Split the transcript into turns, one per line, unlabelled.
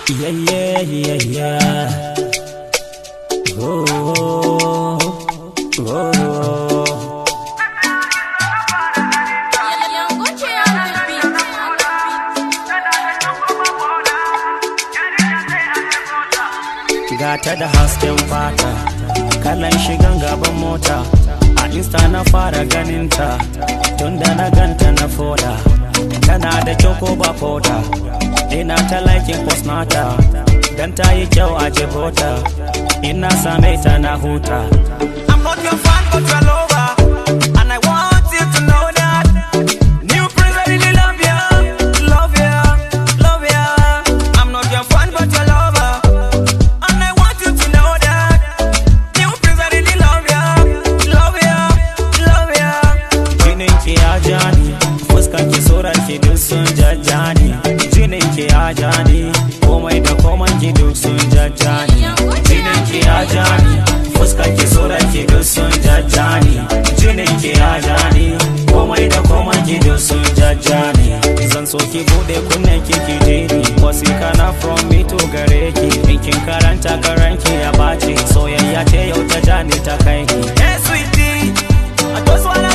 Yeah, yeah, yeah, yeah. Oh, oh, oh. Gata da hasken fata, kalan shigan gaban mota. A insta na fara ganinta, tunda na ganta na foda. Tana da kyau ko ba foda, ina ta laikin post nata. Dan ta yi kyau a jebota, ina same ta na huta. I'm not your fan but your lover, and I want you to know that. New prince, I really love ya, love ya, love ya. I'm not your fan but your lover, and I want you to know that. New prince, I really love ya, love ya, love ya. Jinin ki ya jani, fuskan ki surar ki duk sun jajjani. Jinin ki ya jani, komai da komai ki duk sun jajjani. Jinin ki ya jani, fuskan ki surar ki duk sun jajjani. Jinin ki ya jani, komai da komai ki duk sun jajjani. Zan so ki bude kunnen ki ki je ni, wasika na from me to gare ki. In kin karanta karanki ya baci, soyayya ce yau ta jani ta kai ki. Hey sweetie, I just wanna